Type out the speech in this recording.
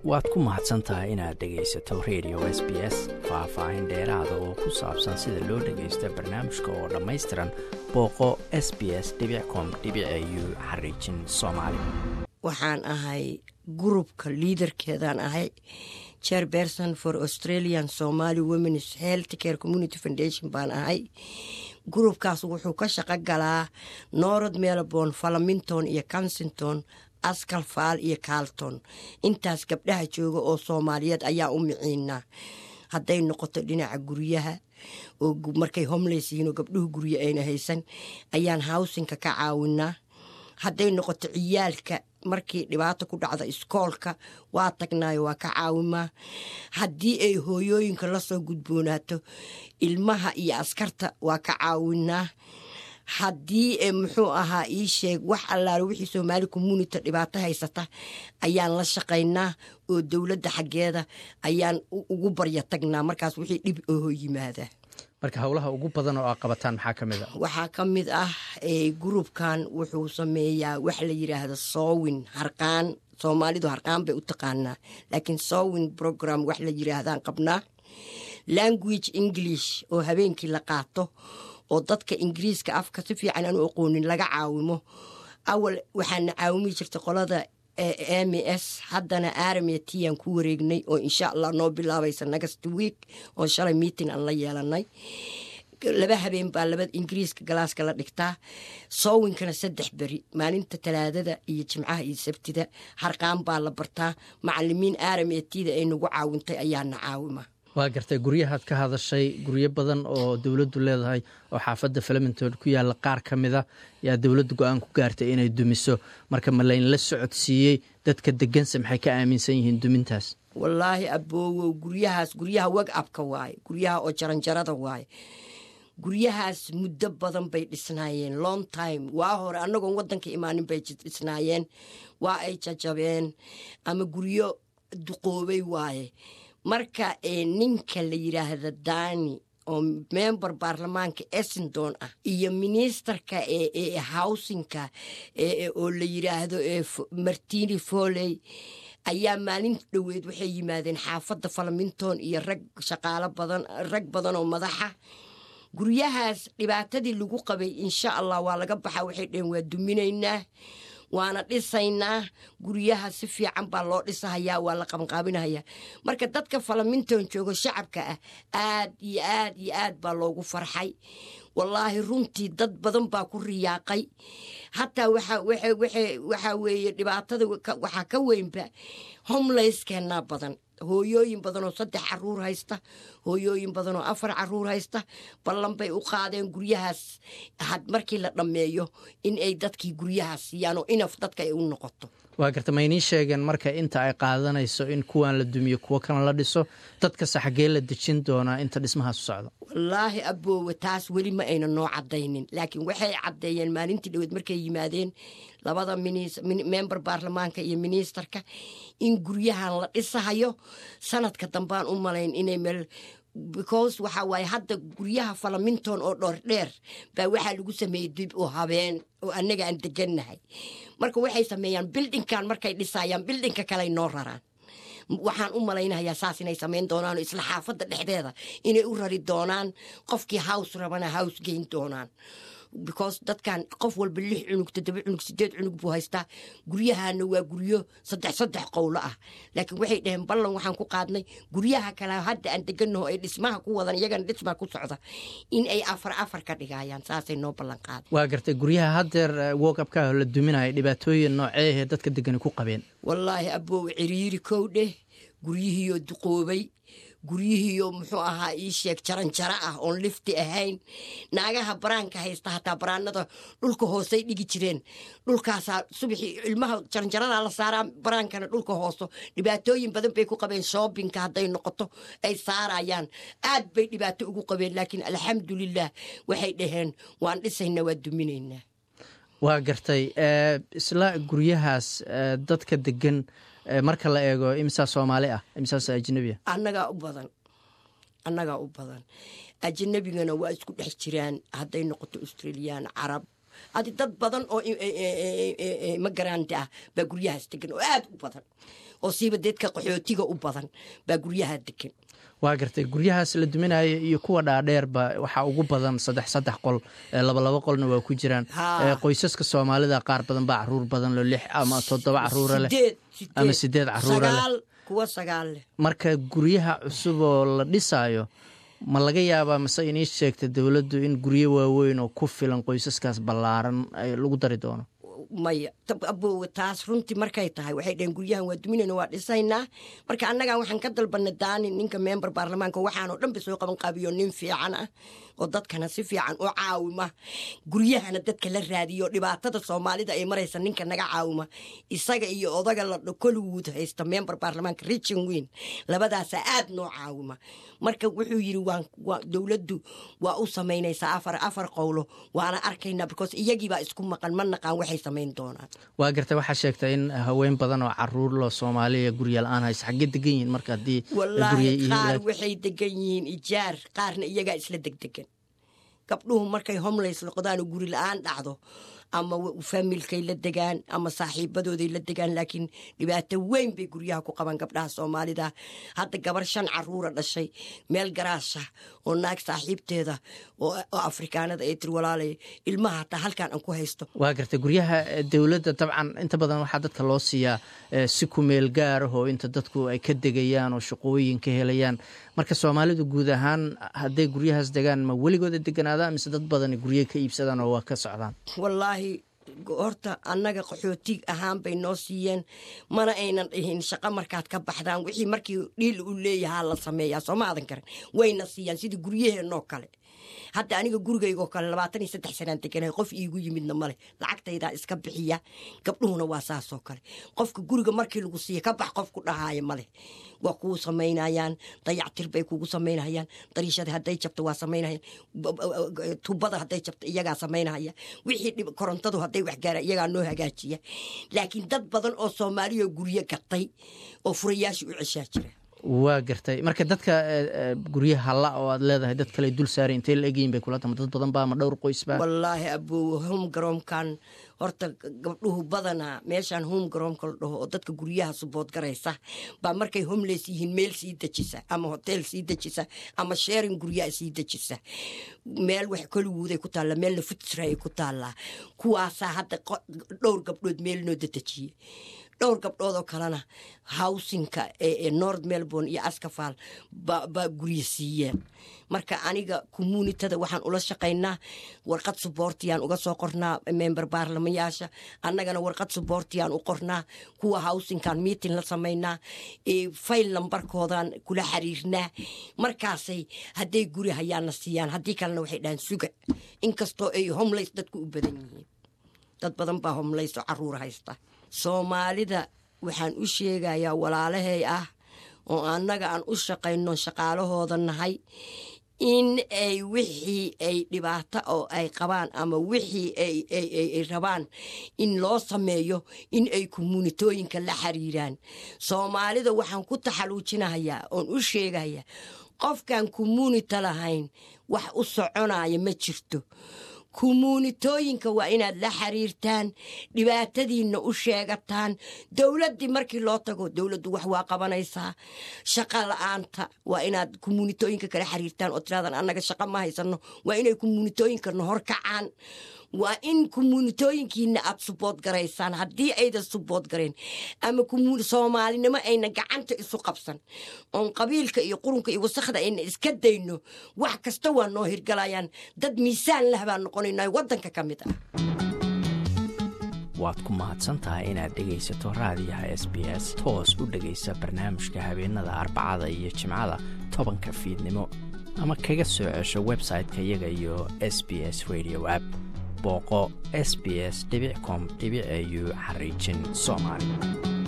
waad ku mahadsan tahay inaad dhegaysato radio s b s faah-faahin dheeraada oo ku saabsan sida loo dhagaysto barnaamijka oo dhammaystiran booqo s b s com u xariijin soomaali waxaan ahay gurubka liidarkeedaan ahay chairperson for australian somaly womens health care community foundation baan ahay gurubkaas wuxuu ka shaqo galaa norod melbourne falaminton iyo kensington askal faal iyo carlton intaas gabdhaha jooga oo soomaaliyeed ayaa u miciinaa hadday noqoto dhinaca guryaha oo markay homles yihiin oo gabdhuhu guryo ayna haysan ayaan howsinka ka caawinaa hadday noqoto ciyaalka markii dhibaato ku dhacda iskoolka waa tagnaayo waa ka caawimaa haddii ay hooyooyinka lasoo gudboonaato ilmaha iyo askarta waa ka caawinaa haddii muxuu ahaa ii sheeg wax allaale wixii soomaali community dhibaato haysata ayaan la shaqaynaa oo dowladda xaggeeda ayaan ugu barya tagnaa markaas wixii dhib oho yimaada marka howlaha ugu badan oo aa qabataan maxaa ka mid a waxaa ka mid ah gurubkan wuxuu sameeyaa wax la yidhaahdo soowin harqaan soomaalidu harqaan bay u taqaanaa laakiin sowin program wax la yidhaahdaan qabnaa language english oo habeenkii la qaato oo dadka ingiriiska afka si fiican aan u aqoonin laga caawimo awal waxaana caawimi jirtay qolada m s haddana armetiaan ku wareegnay oo insha allah noo bilaabaysa next week oo shalay meeting aan la yeelanay laba habeen baa laba ingiriiska galaaska la dhigtaa soowinkana saddex beri maalinta talaadada iyo jimcaha iyo sabtida harqaan baa la bartaa macalimiin armetida ay nagu caawintay ayaana caawima waa gartay guryahaad ka hadashay guryo badan oo dowladdu leedahay oo xaafadda falaminton ku yaalla qaar ka mida yaa dowladdu go-aan ku gaartay inay dumiso marka ma laynla socodsiiyey dadka deganse maxay ka aaminsan yihiin dumintaas wallaahi aboowow guryahaas guryaha weg abka waaye guryaha oo jaranjarada waaye guryahaas muddo badan bay dhisnaayeen long time waa hore annagoon waddanka imaanin bay dhisnaayeen waa ay jajabeen ama guryo duqoobay waaye marka ninka la yidhaahda dani oo member baarlamaanka essendon ah iyo ministarka ee howsinka oo la yidhaahdo martini foley ayaa maalin dhoweed waxay yimaadeen xaafadda falaminton iyo rag shaqaalo badan rag badan oo madaxa guryahaas dhibaatadii lagu qabay insha allah waa laga baxaa waxay dheheen waa duminaynaa waana dhisaynaa guryaha si fiican baa loo dhisahayaa waa la qabanqaabinahayaa marka dadka falaminton joogo shacabka ah aad iyo aad iyo aad baa loogu farxay wallaahi runtii dad badan baa ku riyaaqay hataa waxaa weeye dhibaatada waxaa ka weynba homlayskeenaa badan hooyooyin badanoo saddex caruur haysta hooyooyin badanoo afar caruur haysta ballan bay u qaadeen guryahaas markii la dhammeeyo in ay dadkii guryahaas siiyaan oo inaf dadka ay u noqoto waa garta ma inii sheegeen marka inta ay qaadanayso in kuwan la dumiyo kuwo kana la dhiso dadkase xaggee la dejin doonaa inta dhismahaas u socdo wallaahi aboowe taas weli ma ayna noo caddaynin laakiin waxay caddeeyeen maalintii dhoweed markay yimaadeen labada member baarlamaanka iyo ministarka in guryahan la dhisahayo sanadka dambaan u malayn inay meel because waxaa waaye hadda guryaha falaminton oo dhoordheer baa waxaa lagu sameeyey dib u habeen oo annaga aan degannahay marka waxay sameeyaan bildinkan markay dhisayaan bildinka kaley noo raraan waxaan u malaynayaa saas inay samayn doonaan isla xaafadda dhexdeeda inay u rari doonaan qofkii hows rabana hows geyn doonaan because dadkan qof walba lix cunug toddoba cunug sideed cunug buu haystaa guryahana waa guryo saddex saddex qowlo ah laakiin waxay dhaheen ballan waxaan ku qaadnay guryaha kale hadda aan deganaho ay dhismaha ku wadan iyagana dhismaa ku socda in ay afar afar ka dhigayaan saasay noo ballan qaaday waa gartay guryaha haddeer wokabka la duminaya dhibaatooyin nooceehee dadka degani ku qabeen wallaahi aboow ciriiri kow dheh guryihiioo duqoobay guryihiiyo muxuu ahaa ii sheeg jaranjaro ah oon lifti ahayn naagaha baraanka haysta hataa baraanada dhulka hoosey dhigi jireen dhulkaasaa subaxii ilmaha jaranjaradaa la saaraa baraankana dhulka hooso dhibaatooyin badan bay ku qabeen shoobinka hadday noqoto ay saarayaan aad bay dhibaato ugu qabeen laakiin alxamdulilah waxay dhaheen waan dhisaynaa waa duminaynaa waa gartay isla guryahaas dadka degan marka la eego imisaa soomaali ah imisaas ajnabiah annagaa u badan annagaa u badan ajnabigana waa isku dhex jiraan hadday noqoto australiyaan carab adi dad badan oo magaraanta ah baa guryahaas degan oo aad u badan oo siiba deedka qaxootiga u badan baa guryaha degan waa gartay guryahaas la duminaya iyo kuwa dhaadheerba waxaa ugu badan saddex saddex qol labalaba qolna waa ku jiraan qoysaska soomaalida qaar badan baa caruur badan lo lix ama toddoba caruura leh ama sideed caruura leh kuwa sagaal leh marka guryaha cusub oo la dhisaayo ma laga yaabaa mase inii sheegta dowladdu in guryo waaweyn oo ku filan qoysaskaas ballaaran lagu dari doono maya abowe taas runtii markay tahay waxay dhaheen guryahan waa duminayna waa dhisaynaa marka annagan waxaan ka dalbanay daani ninka member baarlamaanka waxaanoo dhan ba soo qaban qaabiyo nin fiican ah oo dadkana si fiican u caawima guryahana dadka la raadiyo dhibaatada soomaalida ay maraysa ninka naga caawima isaga iyo odaga la kolwood haysta member baarlamaanka richin weyn labadaasa aad noo caawima marka wuxuu yiri dowladdu waa u samaynaysaa afar afar qowlo waana arkaynaa because iyagiibaa isku maqan ma naqaan waxay samayn doonaan waa gartay waxaa sheegta in haween badan oo caruur loo soomaaliya gurya la-aan haysa xaggee degan yihiin marka haddii wallaahi qaar waxay degan yihiin ijaar qaarna iyagaa isla degdegan gabdhuhu markay homelays noqdaan oo guri la-aan dhacdo ama faamilkay la degaan ama saaxiibadooday la degaan laakiin dhibaato weyn bay guryaha ku qabaan gabdhaha soomaalida hadda gabar shan caruura dhashay meel garaasha oo naag saaxiibteeda oo afrikaanada ay tiri walaalay ilmaha hataa halkaan aan ku haysto waa gartay guryaha dowladda dabcan inta badan waxaa dadka loo siiyaa si ku meel gaar ah oo inta dadku ay ka degayaan oo shaqooyin ka helayaan marka soomaalidu guud ahaan hadday guryahaas degaan ma weligooda deganaadaan mise dad badani gurye ka iibsadaan oo waa ka socdaan wallaahi horta annaga qaxootig ahaan bay noo siiyeen mana aynan dhihin shaqo markaad ka baxdaan wixii markii dhiil u leeyahaa la sameeyaa soo ma adan karan wayna siiyaan sidii guryaheenoo kale hadda aniga gurigaygoo kale labaatan iyo saddex sanaan deganay qof iigu yimidna maleh lacagtaydaa iska bixiya gabdhuhuna waa saasoo kale qofka guriga markii lagu siiya ka bax qofku dhahaaya maleh waa kuu samaynayaan dayactir bay kugu samaynayaan dariishada hadday jabto waa samaynayaan tubada hadday jabto iyagaa samaynaya wixii korontadu hadday waxgaara iyagaa noo hagaajiya laakiin dad badan oo soomaaliya guryo gatay oo furayaasha u ceshaa jira waa gartay marka dadka guryaha halla oo aad leedahay dad kale dul saaray intay la egyihin bay kula tama dad badan baa ma dhowr qoysba wallaahi abow home garoomkan horta gabdhuhu badanaa meeshaan home garoomka la dhaho oo dadka guryaha subood garaysa baa markay homeless yihiin meel sii dejisa ama hotel sii dejisa ama sheerin guryaha sii dejisa meel wax koliguuday ku taalla meelna futsra ay ku taallaa kuwaasaa hadda dhowr gabdhood meel noo dadejiye dhowr gabdhood oo kalena howsinka ee north melbourne iyo askafal baa guryo siiyeen marka aniga communitada waxaan ula shaqaynaa warqad suboortiyaan uga soo qornaa member baarlamayaasha annagana warqad suboortiyaan u qornaa kuwa howsinkan meeting la samaynaa fayl lambarkoodan kula xiriirnaa markaasay hadday guri hayaana siiyaan haddii kalena waxay dhahaan suga inkastoo ay homelays dadku u badan yihiin dad badan baa homelays oo caruur haysta soomaalida waxaan u sheegayaa walaalahay ah oo annaga aan u shaqayno shaqaalahooda nahay in ay wixii ay dhibaato oo ay qabaan ama wixii ay rabaan in loo sameeyo in ay kommunitooyinka la xiriiraan soomaalida waxaan ku taxaluujinahayaa oon u sheegayaa qofkaan communita lahayn wax u soconaya ma jirto kumuunitooyinka waa inaad la xiriirtaan dhibaatadiinna u sheegataan dowladdii markii loo tago dowladdu wax waa qabanaysaa shaqa la-aanta waa inaad kumuunitooyinka kala xiriirtaan oo tiraadaan annaga shaqa ma haysano waa inay kumuunitooyinkana hor kacaan waa in kumuunitooyinkiina aad subood garaysaan haddii aydan subood garayn ama soomaalinimo ayna gacanta isu qabsan oon qabiilka iyo qurunka iyo wasakhda ayna iska dayno wax kasta waa noo hirgalayaan dad miisaan lah baan noqonayna waddanka ka mid ah waad ku mahadsantahay inaad dhegaysato raadiyaha s b s toos u dhegaysa barnaamijka habeenada arbacada iyo jimcada tobanka fiidnimo ama kaga soo cesho website-ka iyaga iyo s b s radio app booqo s b s com au xariijin soomaali